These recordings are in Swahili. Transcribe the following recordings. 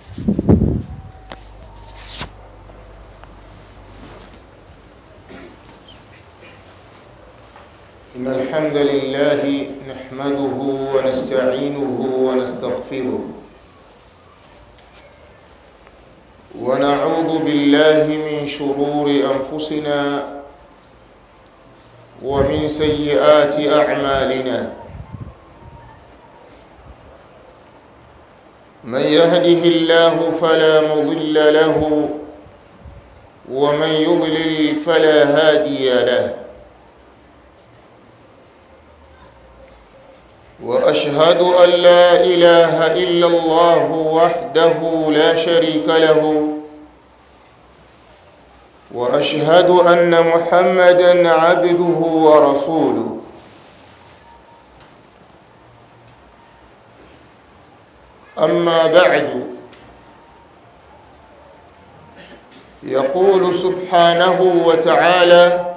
إن الحمد لله نحمده ونستعينه ونستغفره ونعوذ بالله من شرور أنفسنا ومن سيئات أعمالنا من يهده الله فلا مضل له ومن يضلل فلا هادي له واشهد ان لا اله الا الله وحده لا شريك له واشهد ان محمدا عبده ورسوله اما بعد يقول سبحانه وتعالى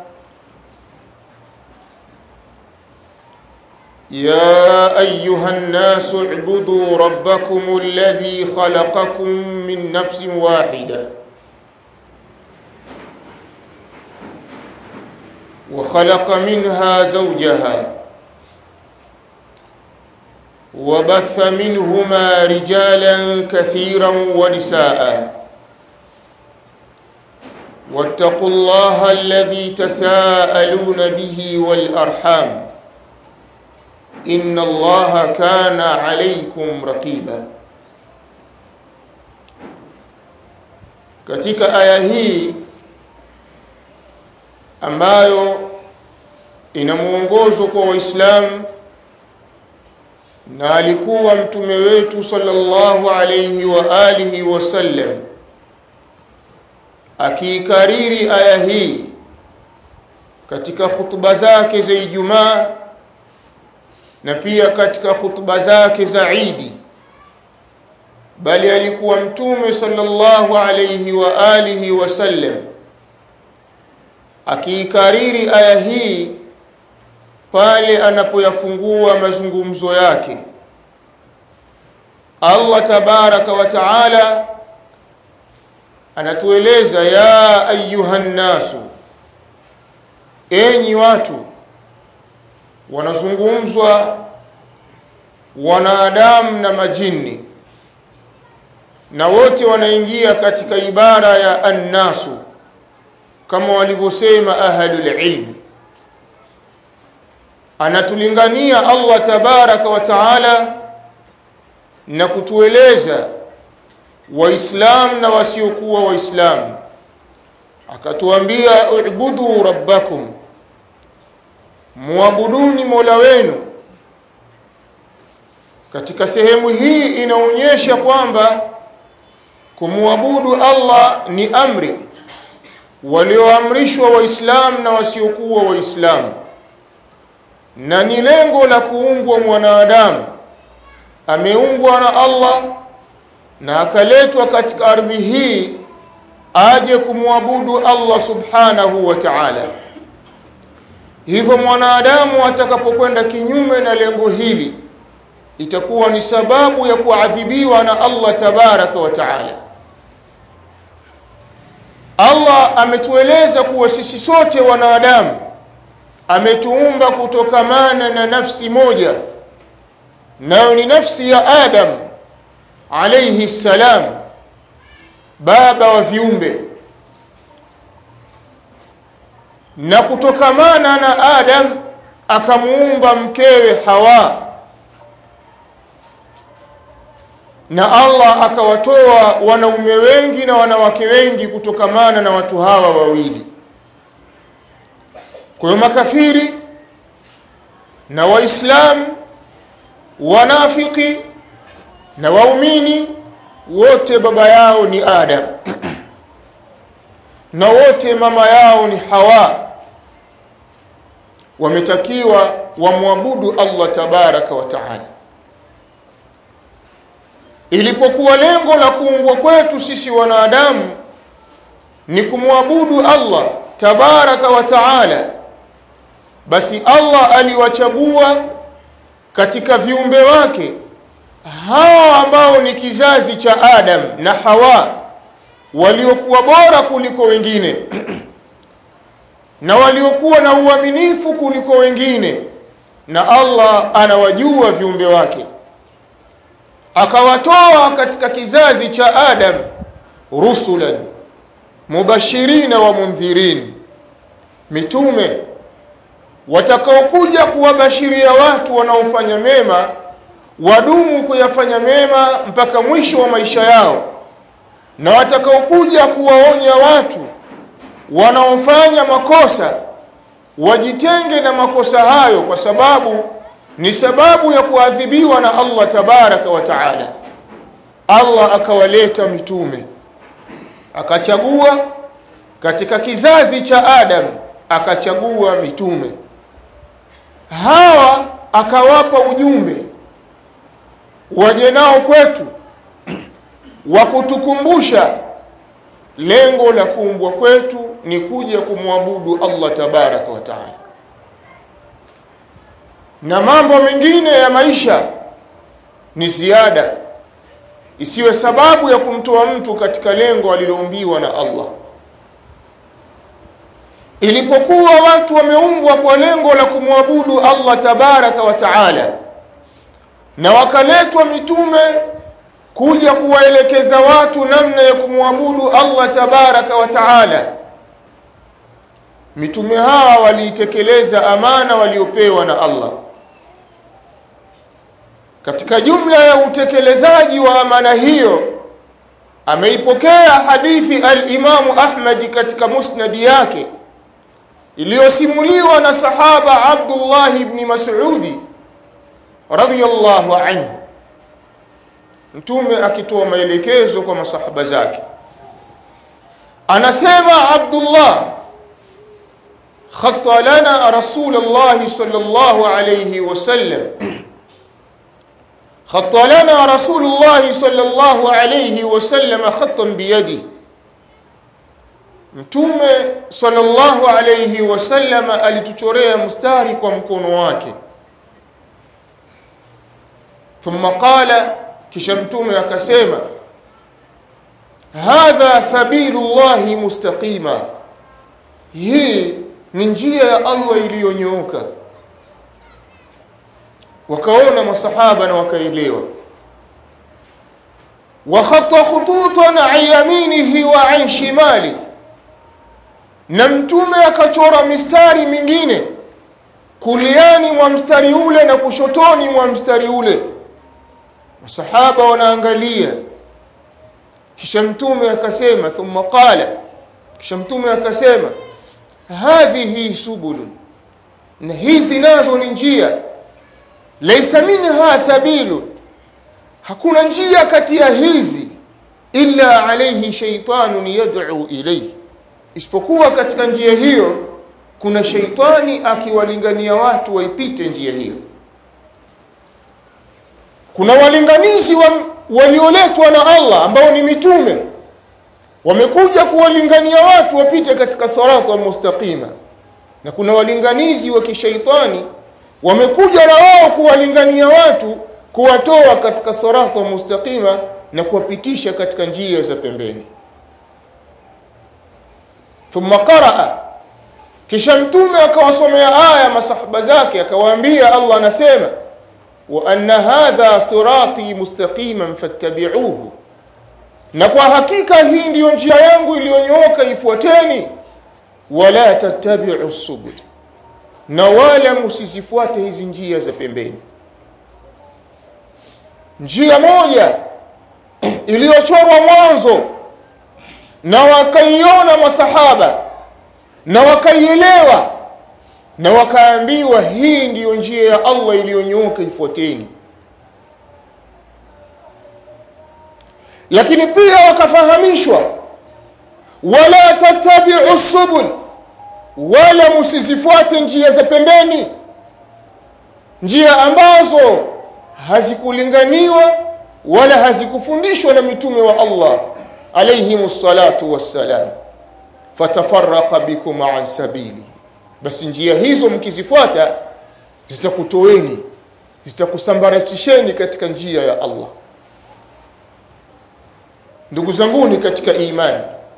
يا ايها الناس اعبدوا ربكم الذي خلقكم من نفس واحده وخلق منها زوجها وبث منهما رجالا كثيرا ونساء واتقوا الله الذي تساءلون به والارحام إن الله كان عليكم رقيبا katika aya hii ambayo ina mwongozo kwa waislamu na alikuwa mtume wetu sallallahu alayhi wa alihi wasallam akiikariri aya hii katika hutuba zake za Ijumaa na pia katika hutuba zake za Idi bali alikuwa mtume sallallahu alayhi wa alihi wasallam akiikariri aya hii pale anapoyafungua mazungumzo yake Allah tabaraka wa taala anatueleza ya ayuhan nasu enyi watu wanazungumzwa wanadamu na majini na wote wanaingia katika ibara ya annasu kama walivyosema ahlul ilmi anatulingania Allah tabaraka wa taala na kutueleza waislamu na wasiokuwa waislamu akatuambia ubudu rabbakum muabuduni mola wenu katika sehemu hii inaonyesha kwamba kumwabudu Allah ni amri walioamrishwa waislamu na wasiokuwa waislamu na ni lengo la kuumbwa mwanadamu ameumbwa na Allah na akaletwa katika ardhi hii aje kumwabudu Allah subhanahu wa ta'ala hivyo mwanadamu atakapokwenda kinyume na lengo hili itakuwa ni sababu ya kuadhibiwa na Allah tabaraka wa taala Allah ametueleza kuwa sisi sote wanadamu ametuumba kutokamana na nafsi moja nayo ni nafsi ya Adam alayhi salam baba wa viumbe na kutokamana na Adam akamuumba mkewe Hawa na Allah akawatoa wanaume wengi na wanawake wengi kutokamana na watu hawa wawili kwa hiyo makafiri na waislamu wanafiki na waumini wote baba yao ni Adam na wote mama yao ni Hawa wametakiwa wamwabudu Allah tabaraka wa taala ilipokuwa lengo la kuumbwa kwetu sisi wanadamu ni kumwabudu Allah tabaraka wa taala basi Allah aliwachagua katika viumbe wake hawa ambao ni kizazi cha Adam na Hawa waliokuwa bora kuliko wengine na waliokuwa na uaminifu kuliko wengine na Allah anawajua viumbe wake akawatoa katika kizazi cha Adam rusulan mubashirina wa mundhirin mitume watakaokuja kuwabashiria watu wanaofanya mema wadumu kuyafanya mema mpaka mwisho wa maisha yao na watakaokuja kuwaonya watu wanaofanya makosa wajitenge na makosa hayo kwa sababu ni sababu ya kuadhibiwa na Allah tabaraka wa taala Allah akawaleta mitume akachagua katika kizazi cha Adam akachagua mitume hawa akawapa ujumbe waje nao kwetu wa kutukumbusha lengo la kuumbwa kwetu ni kuja kumwabudu Allah tabaraka wa taala na mambo mengine ya maisha ni ziada isiwe sababu ya kumtoa mtu katika lengo aliloumbiwa na Allah ilipokuwa watu wameumbwa kwa lengo la kumwabudu Allah tabaraka wa taala na wakaletwa mitume kuja kuwaelekeza watu namna ya kumwabudu Allah tabaraka wa taala mitume hawa waliitekeleza amana waliopewa na Allah katika jumla ya utekelezaji wa amana hiyo ameipokea hadithi al-Imamu Ahmad katika musnadi yake iliyosimuliwa na sahaba Abdullah ibn Mas'udi radhiyallahu anhu mtume akitoa maelekezo kwa masahaba zake anasema Abdullah khatta lana rasulullah sallallahu alayhi wasallam خط لنا رسول الله صلى الله عليه وسلم خطا بيده mtume sallallahu alayhi wasallam alituchorea mstari kwa mkono wake thumma qala kisha mtume akasema hadha sabilullahi mustaqima hii ni njia ya Allah iliyonyooka wakaona masahaba na wakaelewa wa khata khututan an yaminihi wa an shimali na mtume akachora mistari mingine kuliani mwa mstari ule na kushotoni mwa mstari ule masahaba wanaangalia kisha mtume akasema thumma qala kisha mtume akasema hadhihi subulun na hizi nazo ni njia laysa minha sabilu hakuna njia kati ya hizi illa alayhi shaytanun yad'u ilayhi isipokuwa katika njia hiyo kuna sheitani akiwalingania watu waipite njia hiyo kuna walinganizi wa, walioletwa na Allah ambao ni mitume wamekuja kuwalingania watu wapite katika sirata mustaqima na kuna walinganizi wa kishaitani wamekuja na wao kuwalingania watu kuwatoa katika sirata mustaqima na kuwapitisha katika njia za pembeni thumma qaraa kisha mtume akawasomea aya masahaba zake akawaambia Allah anasema wa anna hadha sirati mustaqiman fattabi'uhu na kwa hakika hii ndiyo njia yangu iliyonyooka ifuateni wala tattabi'u subul na wala msizifuate hizi njia za pembeni njia moja iliyochorwa mwanzo na wakaiona masahaba na wakaielewa na wakaambiwa hii ndiyo njia ya Allah iliyonyooka ifuateni lakini pia wakafahamishwa wala tattabi'u subul wala msizifuate njia za pembeni njia ambazo hazikulinganiwa wala hazikufundishwa na mitume wa Allah alayhi salatu wassalam fatafarraqa bikum an sabili basi njia hizo mkizifuata zitakutoeni zitakusambaratisheni katika njia ya Allah ndugu zanguni katika imani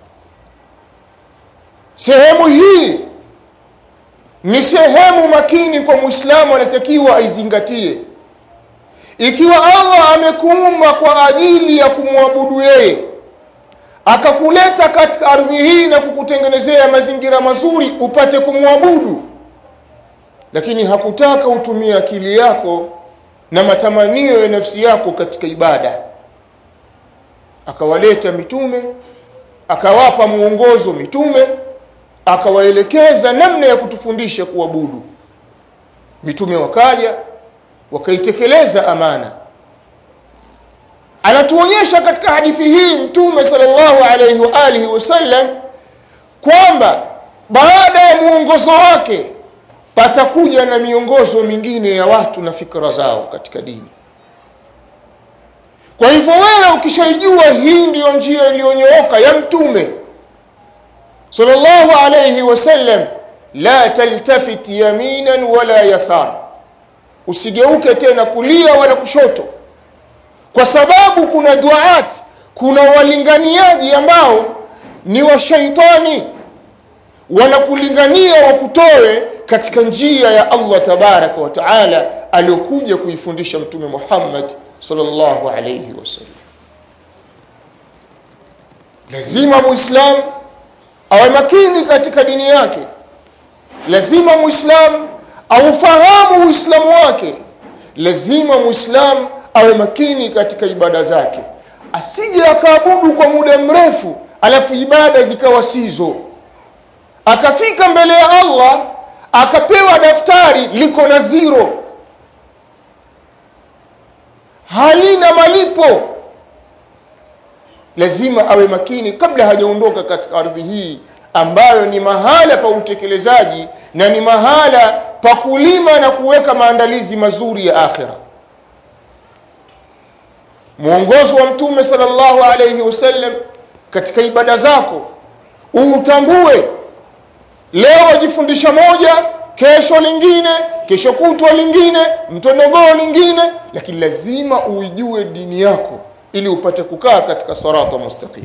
sehemu hii ni sehemu makini kwa muislamu anatakiwa aizingatie ikiwa allah amekuumba kwa ajili ya kumwabudu yeye akakuleta katika ardhi hii na kukutengenezea mazingira mazuri upate kumwabudu lakini hakutaka utumie akili yako na matamanio ya nafsi yako katika ibada akawaleta mitume akawapa muongozo mitume akawaelekeza namna ya kutufundisha kuabudu mitume wakaja wakaitekeleza amana anatuonyesha katika hadithi hii mtume sallallahu alaihi wa alihi wasallam kwamba baada ya muongozo wake patakuja na miongozo mingine ya watu na fikra zao katika dini kwa hivyo wewe ukishaijua hii ndiyo njia iliyonyooka ya mtume sallallahu alayhi wasallam la taltafit yaminan wala yasar usigeuke tena kulia wala kushoto kwa sababu kuna duat kuna walinganiaji ambao ni wa shaitani wanakulingania wakutoe katika njia ya Allah tabaraka wa taala aliyokuja kuifundisha mtume Muhammad sallallahu alayhi wasallam lazima muislamu awe makini katika dini yake lazima muislamu aufahamu uislamu wake lazima muislamu awe makini katika ibada zake asije akaabudu kwa muda mrefu alafu ibada zikawa sizo akafika mbele ya Allah akapewa daftari liko na zero halina malipo lazima awe makini kabla hajaondoka katika ardhi hii ambayo ni mahala pa utekelezaji na ni mahala pa kulima na kuweka maandalizi mazuri ya akhira mwongozo wa mtume sallallahu alayhi wasallam katika ibada zako utambue leo wajifundisha moja kesho lingine kesho kutwa lingine mtondogoo lingine lakini lazima uijue dini yako ili upate kukaa katika sirata mustaqim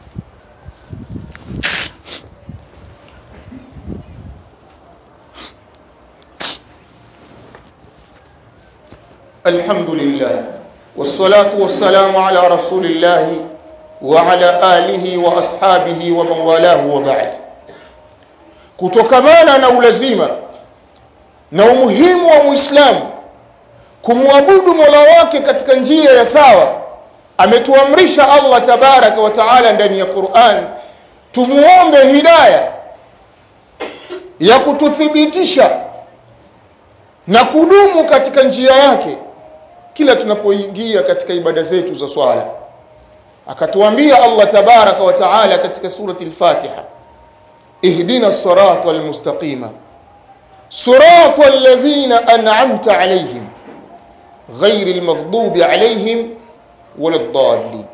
الحمد لله والصلاة والسلام على رسول الله وعلى آله وأصحابه ومن والاه وبعد kutokamana na ulazima na umuhimu wa muislamu kumwabudu mola wake katika njia ya sawa ametuamrisha allah tabaraka wa taala ndani ya quran tumuombe hidaya ya kututhibitisha na kudumu katika njia yake kila tunapoingia katika ibada zetu za swala akatuambia allah tabaraka wa taala katika surati al-fatiha اهدنا الصراط المستقيم صراط الذين أنعمت عليهم غير المغضوب عليهم ولا الضالين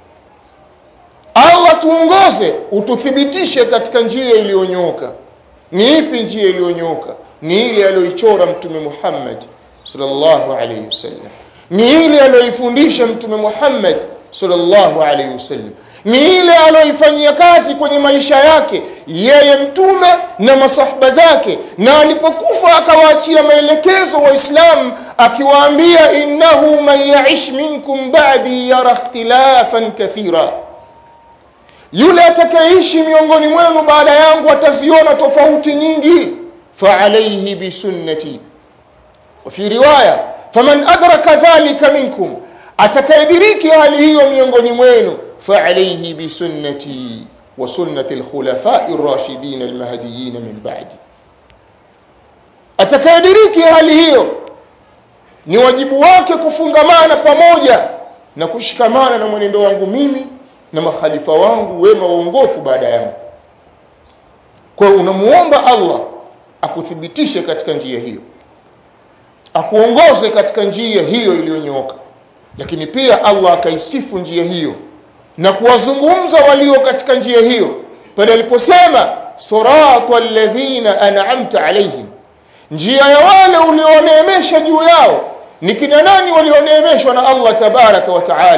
Allah tuongoze ututhibitishe katika njia iliyonyoka ni ipi njia iliyonyoka ni ile aliyoichora mtume Muhammad sallallahu alayhi wasallam ni ile aliyoifundisha mtume Muhammad sallallahu alayhi wasallam ni ile aliyoifanyia kazi kwenye maisha yake yeye mtume na masahaba zake na alipokufa akawaachia maelekezo waislamu akiwaambia innahu man yaish minkum ba'di yara ikhtilafan kathira yule atakayeishi miongoni mwenu baada yangu ataziona tofauti nyingi faalayhi bisunnati fi riwaya faman adraka dhalika minkum atakayediriki hali hiyo miongoni mwenu فعليه بسنتي وسنة الخلفاء الراشدين المهديين من بعدي atakayediriki hali hiyo ni wajibu wake kufungamana pamoja na kushikamana na mwenendo wangu mimi na makhalifa wangu wema waongofu baada yangu kwa hiyo unamuomba Allah akuthibitishe katika njia hiyo akuongoze katika njia hiyo iliyonyooka lakini pia Allah akaisifu njia hiyo na kuwazungumza walio katika njia hiyo pale aliposema sirata alladhina an'amta alaihim njia ya wale ulioneemesha juu yao ni kina nani walioneemeshwa na Allah tabaraka wa taala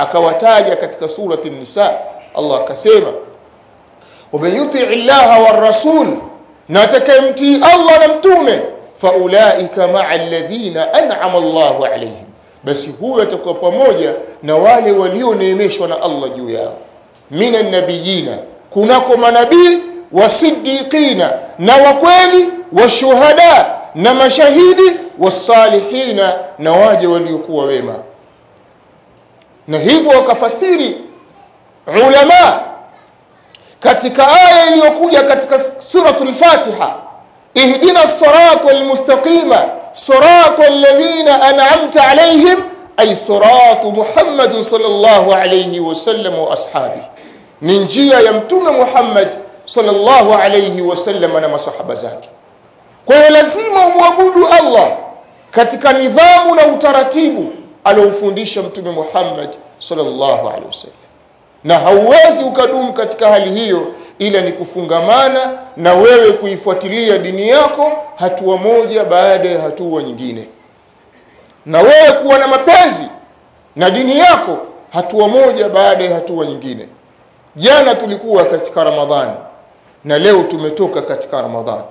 akawataja katika surati nisa Allah akasema waman yutii llaha warasul na atakayemtii Allah na mtume faulaika maa alladhina an'ama Allahu alayhim basi huyo atakuwa pamoja na wale walioneemeshwa na Allah juu yao minan nabiyina kunako manabii wasiddiqina na wakweli washuhada na mashahidi wasalihina na waje waliokuwa wema na hivyo wakafasiri ulama katika aya iliyokuja katika suratul Fatiha ihdina sirata almustaqima sirata alladhina an'amta alayhim ay siratu Muhammad sallallahu alayhi wasallam wa ashabihi ni njia ya mtume Muhammad sallallahu alayhi wasallam na masahaba zake kwa hiyo lazima umwabudu Allah katika nidhamu na utaratibu aliofundisha mtume Muhammad sallallahu alaihi wasallam na hauwezi ukadumu katika hali hiyo ila ni kufungamana na wewe kuifuatilia dini yako hatua moja baada ya hatua nyingine na wewe kuwa na mapenzi na dini yako hatua moja baada ya hatua nyingine jana tulikuwa katika ramadhani na leo tumetoka katika ramadhani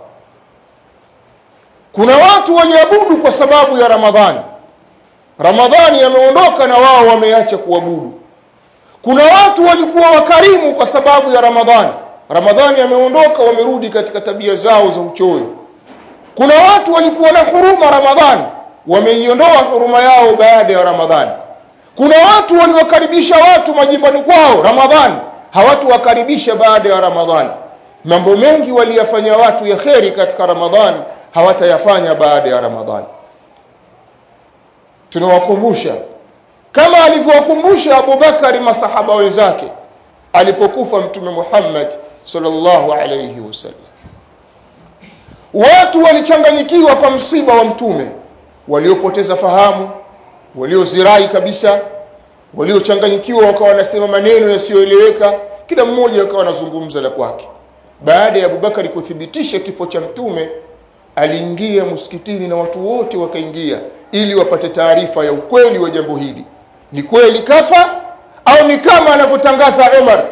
kuna watu waliabudu kwa sababu ya ramadhani ramadhani yameondoka na wao wameacha kuabudu kuna watu walikuwa wakarimu kwa sababu ya ramadhani ramadhani yameondoka wamerudi katika tabia zao za uchoyo kuna watu walikuwa na huruma ramadhani wameiondoa huruma yao baada ya ramadhani kuna watu waliwakaribisha watu majimbani kwao ramadhani hawatuwakaribisha baada ya ramadhani mambo mengi waliyafanya watu ya kheri katika ramadhani hawatayafanya baada ya ramadhani tunawakumbusha kama alivyowakumbusha Abubakari masahaba wenzake alipokufa mtume Muhammad sallallahu alayhi wasallam watu walichanganyikiwa kwa msiba wa mtume waliopoteza fahamu waliozirai kabisa waliochanganyikiwa wakawa wanasema maneno yasiyoeleweka kila mmoja akawa anazungumza la kwake baada ya Abubakari kuthibitisha kifo cha mtume aliingia msikitini na watu wote wakaingia ili wapate taarifa ya ukweli wa jambo hili ni kweli kafa au ni kama anavyotangaza Umar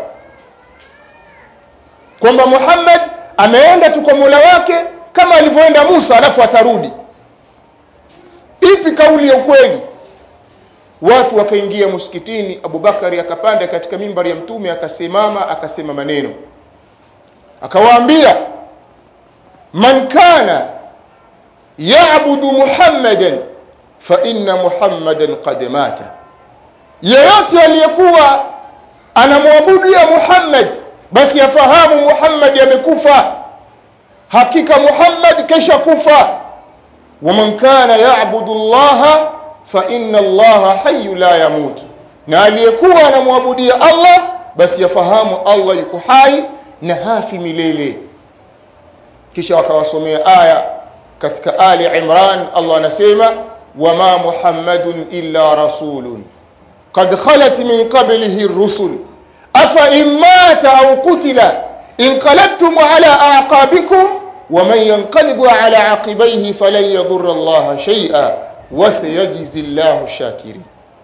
kwamba Muhammad ameenda tu kwa Mola wake kama alivyoenda Musa alafu atarudi ipi kauli ya ukweli watu wakaingia msikitini Abubakari akapanda katika mimbari ya mtume akasimama akasema maneno akawaambia man kana ya'budu muhammadan fa inna muhammadan qad mata yeyote aliyekuwa anamwabudia Muhammad basi afahamu Muhammad amekufa hakika Muhammad kesha kufa waman kana ya'budu Allah fa inna Allah hayyu la yamut na aliyekuwa anamwabudia Allah basi afahamu Allah yuko hai na hafi milele kisha wakawasomea aya katika Ali Imran Allah anasema wama Muhammadun illa rasulun قد خلت من قبله الرسل أفإن مات أو قتل انقلبتم على أعقابكم ومن ينقلب على عقبيه فلن يضر الله شيئا وسيجزي الله الشاكرين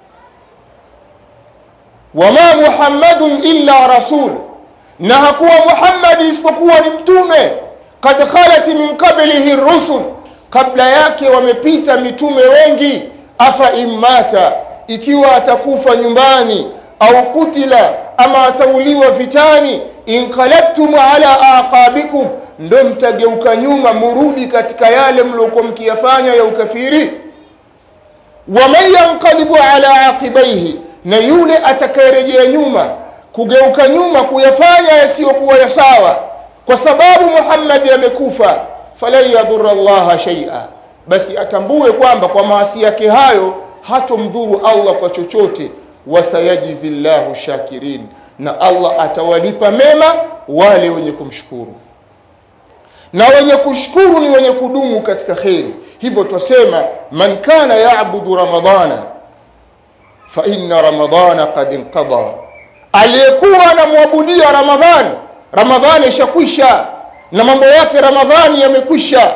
وما محمد إلا رسول نهكوا محمد isipokuwa ni mtume قد خلت من قبله الرسل قبل yake wamepita mitume wengi afa imata ikiwa atakufa nyumbani au kutila ama atauliwa vitani inqalabtum ala aqabikum ndo mtageuka nyuma murudi katika yale mliokuwa mkiyafanya ya ukafiri waman yanqalibu ala aqibaihi na yule atakayerejea nyuma kugeuka nyuma kuyafanya yasiyokuwa ya sawa kwa sababu Muhammad amekufa falan yadhurra Allah shay'a basi atambue kwamba kwa maasi yake hayo hatomdhuru Allah kwa chochote wasayajizi llahu shakirin na Allah atawalipa mema wale wenye kumshukuru na wenye kushukuru ni wenye kudumu katika kheri hivyo twasema man kana yaabudu ramadana fa inna ramadana qad inqada aliyekuwa anamwabudia ramadhani ramadhani ishakwisha na mambo yake ramadhani yamekwisha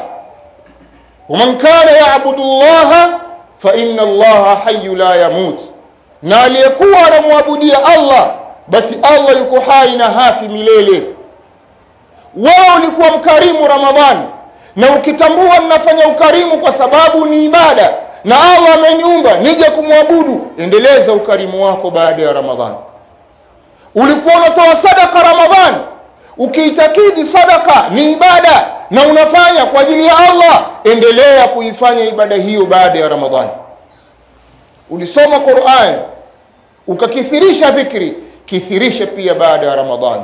waman kana yaabudu llaha fa inna allaha hayyu la yamut na aliyekuwa anamwabudia Allah basi Allah yuko hai na hafi milele wewe ulikuwa mkarimu Ramadhani na ukitambua ninafanya ukarimu kwa sababu ni ibada na Allah ameniumba nije kumwabudu endeleza ukarimu wako baada ya Ramadhani ulikuwa unatoa sadaka Ramadhani ukiitakidi sadaka ni ibada na unafanya kwa ajili ya Allah endelea kuifanya ibada hiyo baada ya Ramadhani ulisoma Qur'an ukakithirisha dhikri kithirishe pia baada ya Ramadhani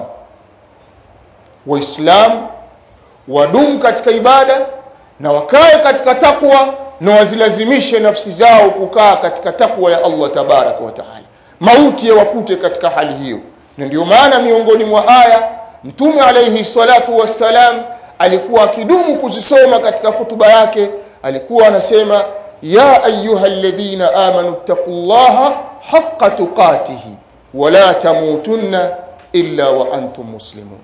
waislamu wadumu katika ibada na wakae katika takwa na wazilazimishe nafsi zao kukaa katika takwa ya Allah tabaraka wa taala mauti yawakute katika hali hiyo na ndio maana miongoni mwa aya mtume alayhi salatu wassalam alikuwa akidumu kuzisoma katika hutuba yake alikuwa anasema ya ayuha alladhina amanu taqullaha haqqa tuqatihi wala tamutunna illa wa antum muslimun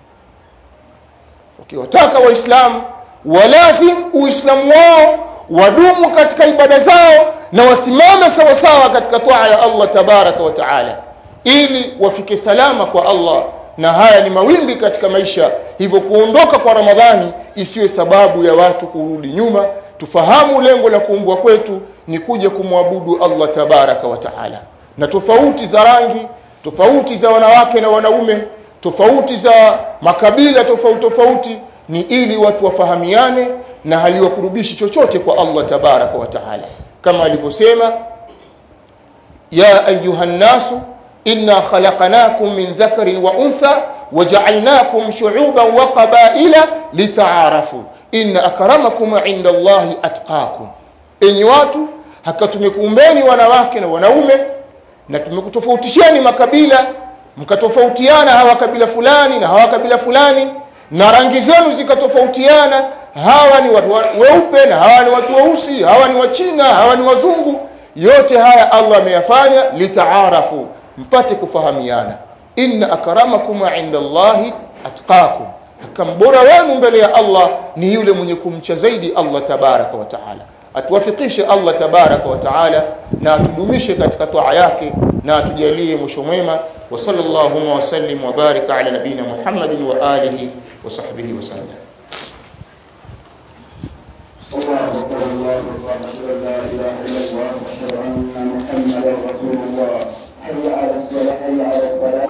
ukiwataka waislamu walazim uislamu wao wadumu katika ibada zao na wasimame sawasawa katika toa ya Allah tabaraka wa taala ili wafike salama kwa Allah na haya ni mawimbi katika maisha hivyo kuondoka kwa Ramadhani isiwe sababu ya watu kurudi nyuma tufahamu lengo la kuumbwa kwetu ni kuja kumwabudu Allah tabaraka wa taala na tofauti za rangi tofauti za wanawake na wanaume tofauti za makabila tofauti tofauti ni ili watu wafahamiane na haliwakurubishi chochote kwa Allah tabaraka wa taala kama alivyosema ya ayuha nnasu inna khalaqnakum min dhakarin wa untha waja'alnakum shu'uban wa qabaila litaarafu inna akramakum 'inda Allahi atqakum enyi watu haka tumekuumbeni wanawake na wanaume na tumekutofautisheni makabila mkatofautiana hawa kabila fulani na hawa kabila fulani na rangi zenu zikatofautiana hawa ni watu weupe na hawa ni watu weusi hawa ni wachina hawa ni wazungu yote haya Allah ameyafanya litaarafu mpate kufahamiana inna akramakum inda Allahi atqakum akambora wenu mbele ya Allah ni yule mwenye kumcha zaidi Allah tabaraka wa taala atuwafikishe Allah tabaraka wa taala na atudumishe katika toa yake na atujalie mwisho mwema wa sallallahu wa sallim wa barika ala nabina Muhammadin wa alihi wa sahbihi wa sallam الله أكبر الله أكبر أشهد أن لا إله إلا الله وأشهد أن محمدا رسول الله